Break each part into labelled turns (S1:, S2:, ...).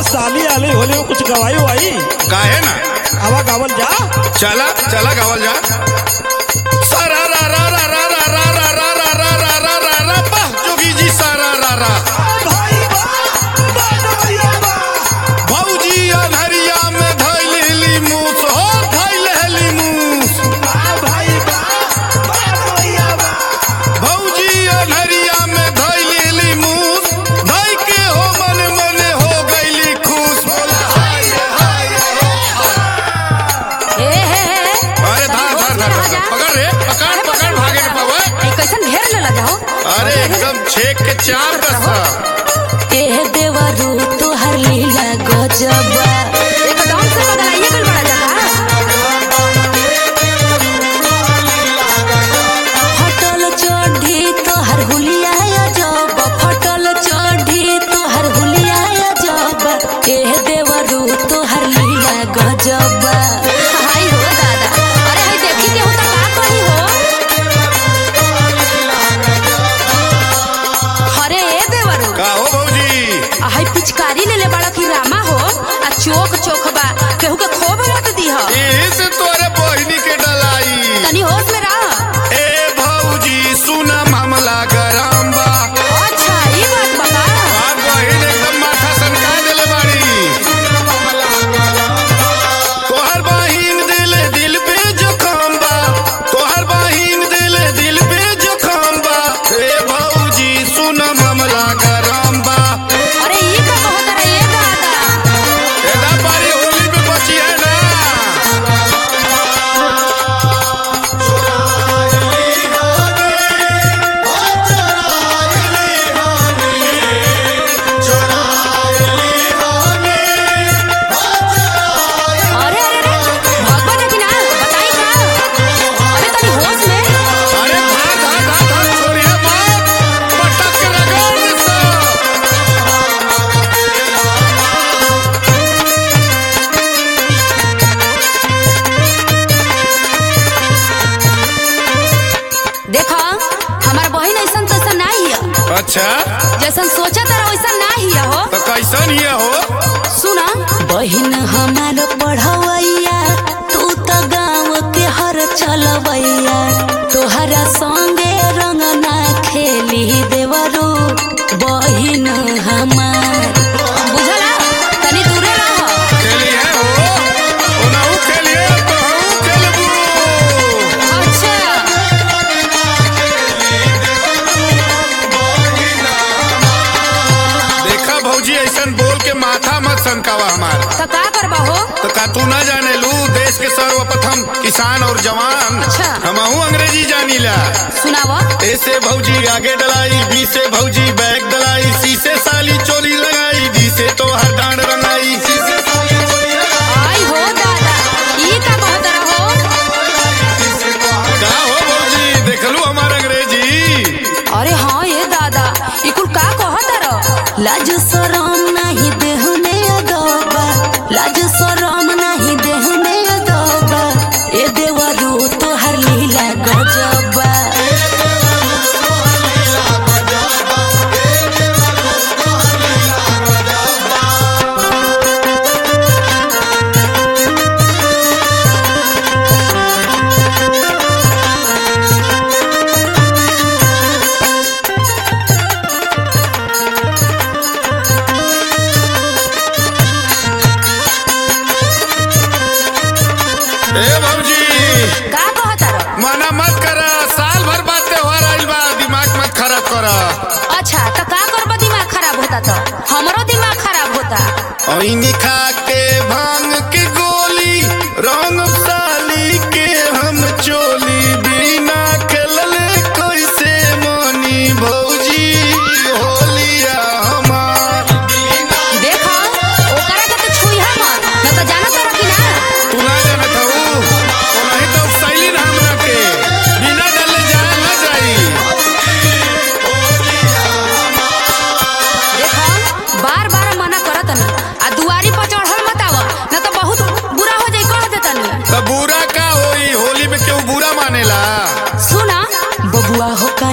S1: साली आली होली में कुछ गवाई वाई
S2: काहे ना
S1: आवा गावल जा
S2: चला चला गावल जा सारा रा रा रा रा रा रा रा रा रा रा रा रा रा रा वाह जोगी जी सारा रा रा भौजी अनहरिया में धैली मूस हो धैली मूस भौजी अनहरिया में धैली मूस धै के हो मन मन हो गईली खुश बोला हाय रे, हाय रे, हो।
S3: ए हे हे
S2: अरे धार धार धार धार पकड़ रे पकड़ पकड़ भागे के पावे
S3: ए कैसन ढेर ले लगा हो
S2: अरे एकदम छेक के चार कसा
S3: ए देवरू तोहर लीला गजबा एकदम से बदलाइए गल बड़ा जगह फटल चढ़ी तोहर हुलिया जब फटल चढ़ी तोहर हुलिया जब ए देवरू तोहर लीला गजबा हाय हो दादा अरे हाय देखी के होता का कही हो अरे ए देवरू
S2: का हो भौजी
S3: आ हाय पिचकारी ले ले बड़ा की रामा हो आ चोक चोक बा केहू के खोब मत दीह
S2: एही से तोरे बहिनी के डलाई
S3: तनी होश में रह
S2: ए भौजी सुना मामला गरम बा
S3: अच्छा ई बात बता
S2: आप बहिन एकदम माथा सनका देले बाड़ी तोहर बहिन दिले दिल पे जखम बा तोहर बहिन दिले दिल पे जखम बा ए भौजी सुना मामला गरम बा
S3: अरे ई का कहत रे ए दादा
S2: एदा पारी होली में बची है ना
S3: अरे अरे अरे भगवा देखी ना बताई का अरे तनी होश में
S2: अरे धा धा धा धा छोड़िए बात पटक के रगड़ दे सब
S3: देखा हमार बहिन ऐसन तैसन ना हिया
S2: अच्छा
S3: जैसन सोचा तारा वैसन ना हिया हो
S2: तो कैसन ये हो
S3: सुना बहिन हमार पढ़वैया तू तो गाँव के हर चलवैया तोहरा संगे रंग ना खेली देवरू बहिन हमार बुझला तनी दूरे रह
S2: खेलिए हो ओनाहू खेलिए तो हम खेलबू
S3: अच्छा
S2: देखा भौजी ऐसन बोल के माथा मत सनकावा हमार
S3: तो का करबा हो
S2: तो का तू ना जाने लू देश के सर्वप्रथम किसान और जवान
S3: अच्छा।
S2: हमहू अंग्रेजी जानीला
S3: सुनावा
S2: ऐसे भौजी आगे डलाई बी से भौजी बैग डलाई सी से साली चोली लगाई डी से तो हर डांड रंगाई सी से साली चोली लगाई
S3: आई हो दादा ई का कहत रहो
S2: का हो भौजी देखलू हमार अंग्रेजी
S3: अरे हाँ ये दादा ई कुल का कहत रहो लाज शरम नहीं देह में अदबा लाज शरम नहीं देह में अदबा ए देवरू तोहर लीला गजबा
S2: ए भौजी
S3: का कहत रहो
S2: मना मत कर साल भर बाद त्योहार आइल बा दिमाग मत खराब कर
S3: अच्छा तो का करबा दिमाग खराब होता तो हमरो दिमाग खराब होता
S2: ऐनी खा के भांग के गोली रंग साली के हम चोली बिना खेलले कैसे मनी भौजी होलिया हमार
S3: देखो ओकरा के तो छुईहा मत न तो जाना तारा कि ना
S2: तू ना जानत हऊ ओनाही तो शैली ना हमरा के बिना डरले जान ना जाई
S3: देखो बार बार मना करत ना आ दुआरी पर चढ़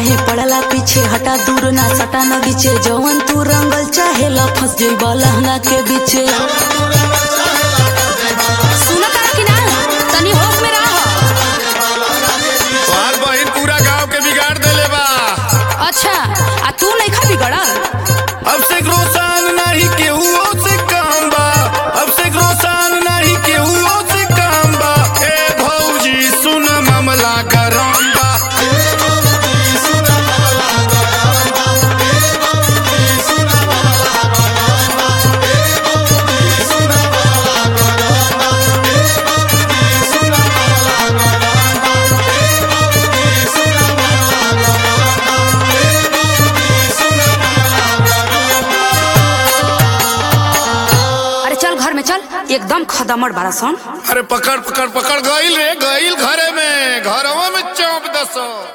S3: काहे पड़ला पीछे हटा दूर ना सटा न गीचे जवन तू रंगल चाहे ला फंस जइब लहंगा के बीचे सुनता कि ना तनी होश में रह
S2: तोहार बहिन पूरा गांव के बिगाड़ देले बा
S3: अच्छा आ तू नहीं खा बिगड़ल
S2: अब से रोसान नहीं केहू से काम बा अब से रोसान नहीं केहू से काम बा ए भौजी सुन मामला गरम बा
S3: अरे चल घर में चल एकदम खदमड़ बारा सन
S2: अरे पकड़ पकड़ पकड़ गईल रे गईल घरे में घरवा में चौंप दसो